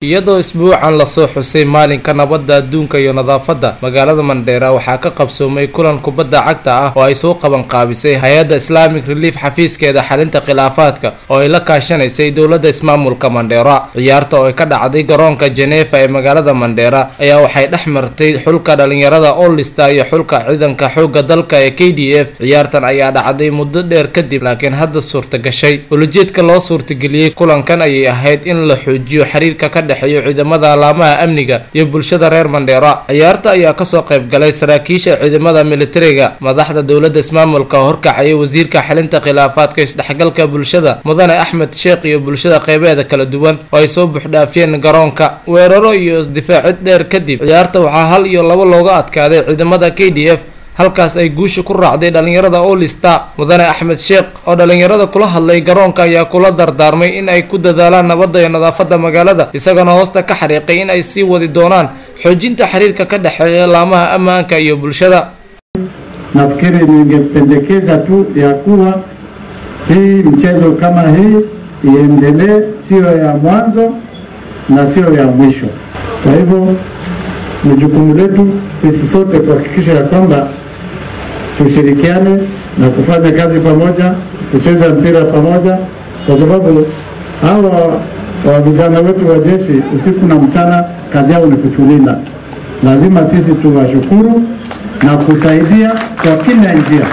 iyadoo isbuucan lasoo xusay maalinka nabadda adduunka iyo nadaafadda magaalada mandheera waxaa ka qabsoomay kulan kubadda cagta ah oo ay soo qaban qaabisay hay-adda islamic relief xafiiskeeda xalinta khilaafaadka oo ay la kaashanaysay dowladda ismaamulka mandheera ciyaarta oo ay ka dhacday garoonka jeneefa ee magaalada mandheera ayaa waxay dhex martay xulka dhalinyarada olista iyo xulka ciidanka xoogga dalka ee k d f ciyaartan ayaa dhacday muddo dheer kadib laakiin hadda suurta gashay ulajeedka loo suurtageliyey kulankan ayay ahayd in la xoojiyo xiriirka ka dhexeeyo ciidamada alaamaha amniga iyo bulshada reer mandheera ciyaarta ayaa kasoo qayb galay saraakiisha ciidamada militariga madaxda dowladda ismaamulka horkacaya wasiirka xalinta khilaafaadka isdhexgalka bulshada mudane axmed sheekh iyo bulshada qeybeeda kala duwan oo ay soo buuxdhaafiyeen garoonka weeraro iyo isdifaacid dheer kadib ciyaarta waxaa hal iyo labo looga adkaaday ciidamada k d f halkaas ay guusha ku raacday dhalinyarada olista mudane axmed sheekh oo dhalinyarada kula hadlay garoonka ayaa kula dardaarmay in ay ku dadaalaan nabadda iyo nadaafadda magaalada isagana hoosta ka xariiqay in ay sii wadi doonaan xoojinta xiriirka ka dhexeeya laamaha ammaanka iyo bulshada Nafikiri ningependekeza tu ya kuwa hii mchezo kama hii iendelee, siyo ya mwanzo na siyo ya mwisho. Kwa hivyo ni jukumu letu sisi sote kuhakikisha ya kwamba tushirikiane na kufanya kazi pamoja, kucheza mpira pamoja, kwa sababu hawa wa vijana wetu wa jeshi usiku na mchana kazi yao ni kutulinda. Lazima sisi tuwashukuru na kusaidia kwa kila njia.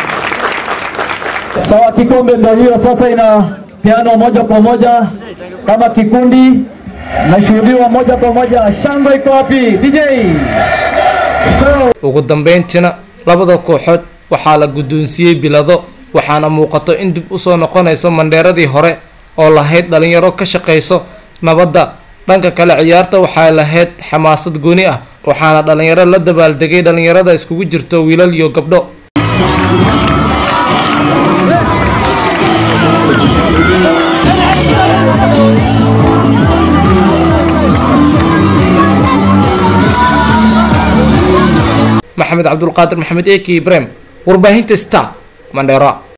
Sawa, kikombe ndio hiyo sasa inapeanwa moja kwa moja kama kikundi, nashuhudiwa moja kwa moja. Shangwe iko wapi DJ? ugu dambeyntiina labada kooxood waxaa la guddoonsiiyey bilado waxaana muuqato in dib usoo noqonayso mandheeradii hore oo lahayd dhalinyaro ka shaqayso nabadda dhanka kale ciyaarta waxay lahayd xamaasad gooni ah waxaana dhalinyaro la dabaaldegay dhalinyarada iskugu jirto wiilal iyo gabdho maxamed cabdulqaadir maxamed eki ibrahim warbaahinta star mandheera